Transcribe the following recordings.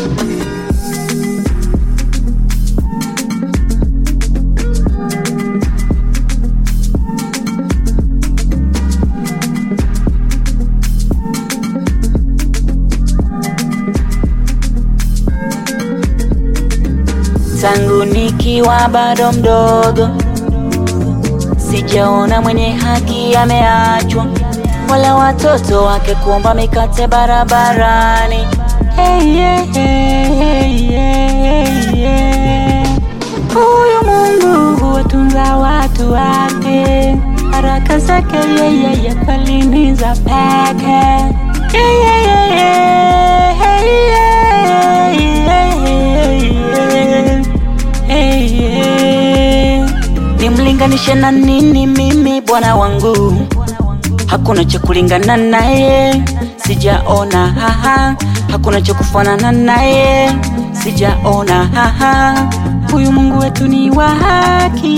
tangu nikiwa bado mdogo, sijaona mwenye haki ameachwa, wala watoto wake kuomba mikate barabarani. Hey, yeah, hey, hey, yeah, yeah. Huyu Mungu huwatunza watu wake, baraka zake yeye kweli ni za pekee. Yeah, yeah, yeah, yeah, hey, yeah, yeah, yeah, hey, yeah. Nimlinganishe na nini mimi Bwana wangu? Hakuna cha kulingana naye, sijaona haha. Hakuna cha kufanana naye, sijaona haha. Huyu Mungu wetu ni wa haki,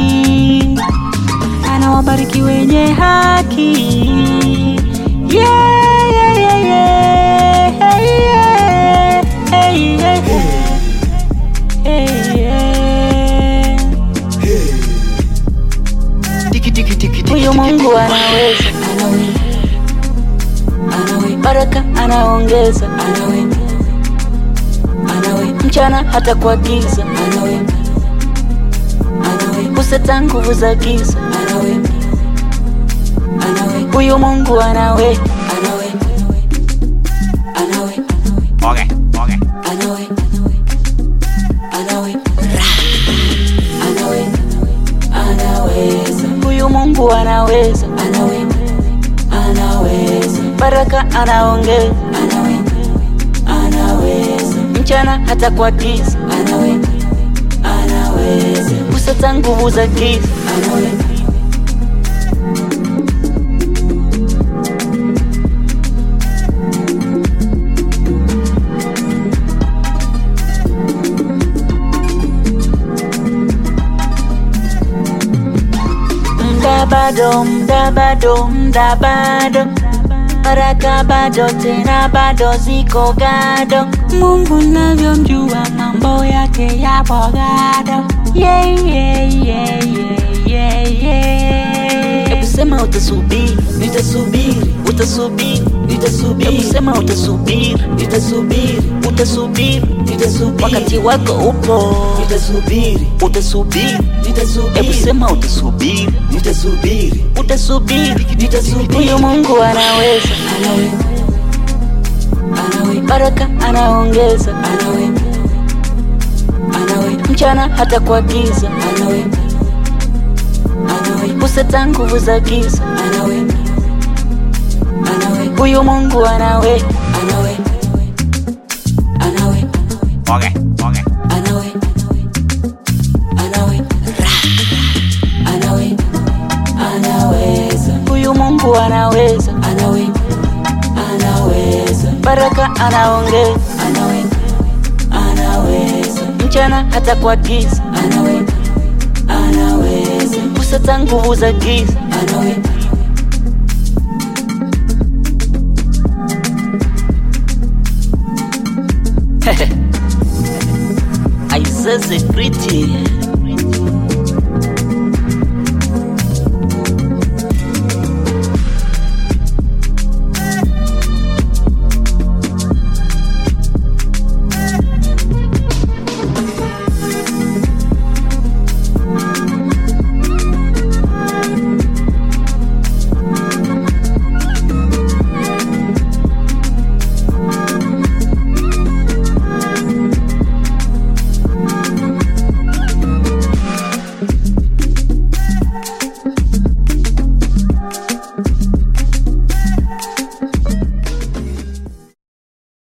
anawabariki wenye haki. Yeah, yeah, yeah, yeah. Hey, yeah. Hey, yeah. Hey, yeah. Tiki tiki tiki tiki. Huyu Mungu anaweza, anaweza, anaweza, baraka anaongeza, anaweza, anaweza, mchana hata kwa giza, anaweza, anaweza, kuseta nguvu za giza, anaweza, anaweza, huyu Mungu anaweza, anaweza, anaweza, Okay, okay. anaweza, anaweza, anaweza, anaweza, huyu Mungu anaweza, anaweza, anaweza, baraka anaongeza, anaweza, anaweza, mchana hata kwa giza, anaweza, anaweza, kuseta nguvu za giza, anaweza. Mda bado, mda bado, mda bado, baraka bado, tena bado ziko gado. Mungu navyomjua mambo yake yapo gado. Yeah, yeah, yeah, yeah, yeah, yeah. Hebu sema utasubiri, nitasubiri, utasubiri, nitasubiri. Hebu sema utasubiri, nitasubiri, utasubiri, nitasubiri. Wakati wako upo, nitasubiri, utasubiri, nitasubiri. Hebu sema utasubiri, nitasubiri, utasubiri, nitasubiri. Huyu Mungu anaweza, anaweza, anaweza, baraka anaongeza, anaweza, anaweza, mchana hata kwa giza, anaweza, anaweza, kuseta nguvu za giza, anaweza, anaweza, huyu Mungu anaweza, anaweza, anaweza, Okay, okay. anaweza, anaweza, anaweza, anaweza, huyu Mungu anaweza, anaweza, anaweza, baraka anaongeza, anaweza, anaweza, mchana hata kwa giza, anaweza, anaweza, kuseta nguvu za giza, anaweza. Aisese pretty